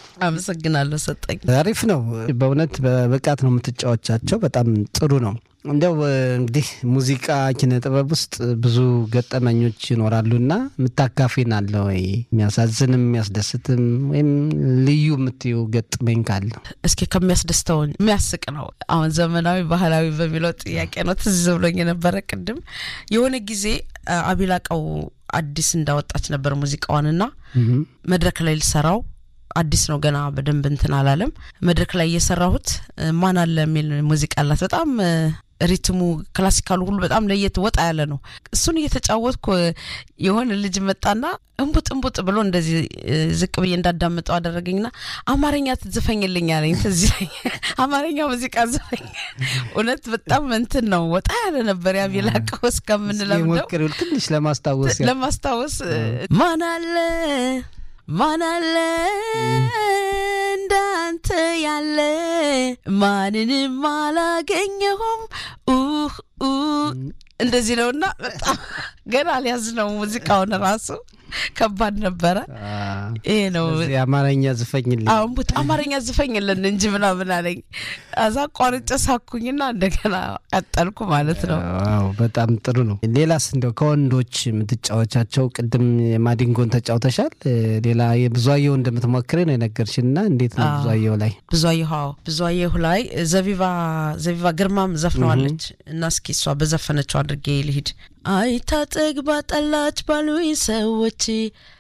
አመሰግናለሁ ሰጠኝ። አሪፍ ነው በእውነት በብቃት ነው የምትጫወቻቸው። በጣም ጥሩ ነው። እንዲያው እንግዲህ ሙዚቃ ኪነ ጥበብ ውስጥ ብዙ ገጠመኞች ይኖራሉና የምታካፊን አለ ወይ? የሚያሳዝንም የሚያስደስትም ወይም ልዩ የምትዩ ገጥመኝ ካለ እስኪ ከሚያስደስተው የሚያስቅ ነው። አሁን ዘመናዊ ባህላዊ በሚለው ጥያቄ ነው ትዝ ብሎኝ የነበረ ቅድም የሆነ ጊዜ አቢላቀው አዲስ እንዳወጣች ነበር ሙዚቃዋንና መድረክ ላይ ልሰራው አዲስ ነው ገና በደንብ እንትን አላለም። መድረክ ላይ እየሰራሁት ማን አለ የሚል ሙዚቃ አላት። በጣም ሪትሙ ክላሲካሉ ሁሉ በጣም ለየት ወጣ ያለ ነው። እሱን እየተጫወትኩ የሆነ ልጅ መጣና እንቡጥ እንቡጥ ብሎ እንደዚህ ዝቅ ብዬ እንዳዳምጠው አደረገኝና አማርኛ ትዝፈኝልኝ አለኝ። ትዝ አማርኛ ሙዚቃ ዝፈኝ። እውነት በጣም እንትን ነው ወጣ ያለ ነበር። ያቢላቀው እስከምንለምደው ሞክሪው ትንሽ ለማስታወስ ለማስታወስ ማን አለ ማን አለ እንዳንተ ያለ ማንንም አላገኘሁም ኡህ እንደዚህ ነውና በጣም ገና አልያዝ ነው ሙዚቃውን ራሱ ከባድ ነበረ። ይሄ ነው የአማርኛ ዝፈኝልኝ። አሁን ቡት አማርኛ ዝፈኝልን እንጂ ምናምን አለኝ። አዛ ቋርጬ ሳኩኝና እንደገና ቀጠልኩ ማለት ነው። አዎ በጣም ጥሩ ነው። ሌላስ እንደው ከወንዶች የምትጫወቻቸው ቅድም የማዲንጎን ተጫውተሻል። ሌላ የብዙአየሁ እንደምትሞክሬ ነው የነገርሽን እና እንዴት ነው ብዙአየሁ ላይ? ብዙአየሁ አዎ ብዙአየሁ ላይ ዘቢባ ዘቢባ ግርማም ዘፍነዋለች እና እስኪ እሷ በዘፈነችው አድርጌ ልሂድ አይታ ጠግባ ጠላች ባሉኝ ሰዎች